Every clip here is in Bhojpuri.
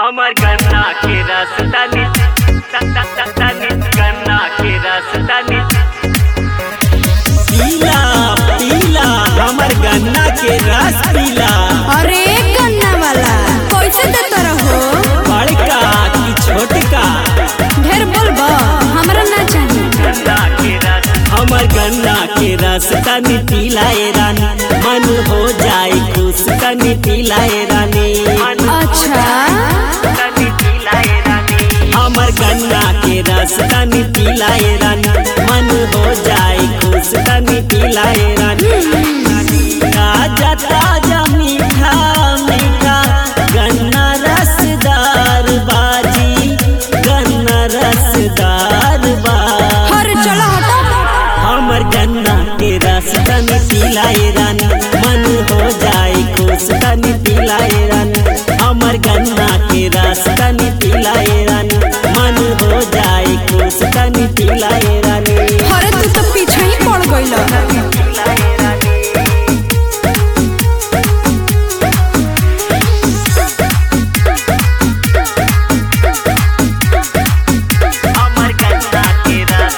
हमर गन्ना के रस तनी तनी गन्ना के रस तनी पीला पीला हमर गन्ना के रस पीला अरे गन्ना वाला कैसे देता रहो बड़का की छोटका ढेर बोलबा हमरा ना चाहिए गन्ना के रस हमर गन्ना के रस तनी पीला ए रानी मन हो जाए खुश तनी पीला ए रानी अच्छा तनी पिलाए रानी हमर गन्ना के रस तनी पीला ए रानी मन हो जाए खुश तनी पीला ए रानी ताजा ताजा मीठा मीठा गन्ना रसदार बाजी गन्ना रसदार बा हर चलो हटो हमर गन्ना के रस तनी पिलाए रानी मन हो जाए खुश तनी पिलाए रानी हमर गन्ना के रस तनी पिलाए रानी मन हो जाए खुश तनी पिलाए रानी अरे तू तो पीछे ही पड़ गइल पिलाए रानी हमर गन्ना के रस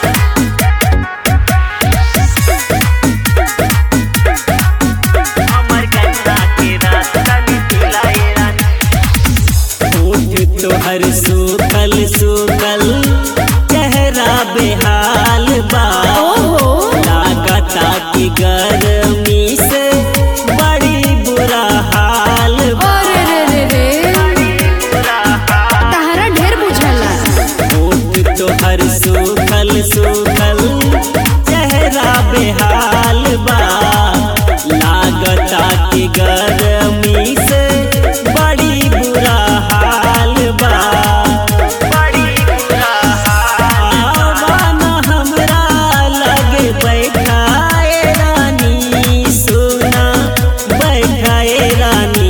हमर गन्ना के रस तनी पिलाए रानी होठ तोहर सूखल सूखल चेहरा बेहाल बा ओहो लागता की गर्मी से बड़ी बुरा हाल बा अरे रे रे रे तहरा ढेर बुझाला होठ तोहर सूखल सूखल चेहरा बेहाल बा लागता की गर्मी से बड़ी बुरा हाल बा बड़ी बुरा आवान हमरा लगे बैठाए रानी सोना बैठाए रानी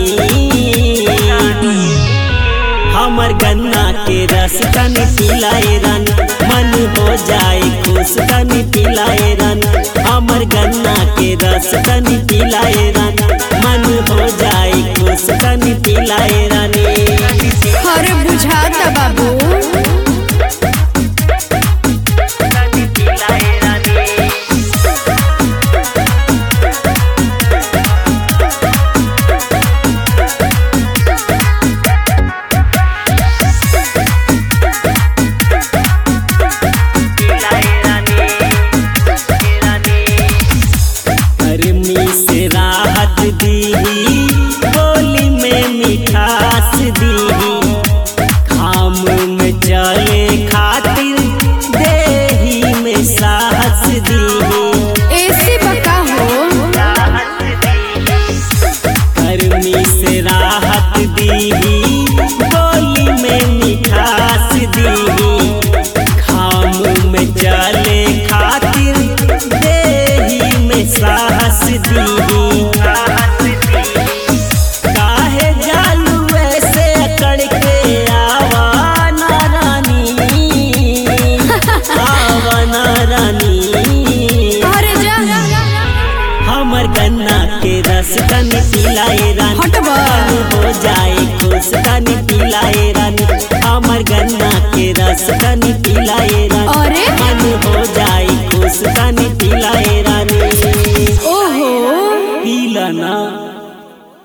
हमर गन्ना के रस तनी पिलाए रानी मन हो जाए खुश तनी पिलाए रानी हमर गन्ना के रस तनी पिलाए रानी मन हो जाए खुश तनी पिलाए रानी अरे बुझाता बाबू तनी पिलाए रानी पिलाए रानी रानी गर्मी से राहत दीही बोली में मिठास दीही खाम में चले खातिर देही में साहस दीही ऐसे बका हो गर्मी से राहत दीही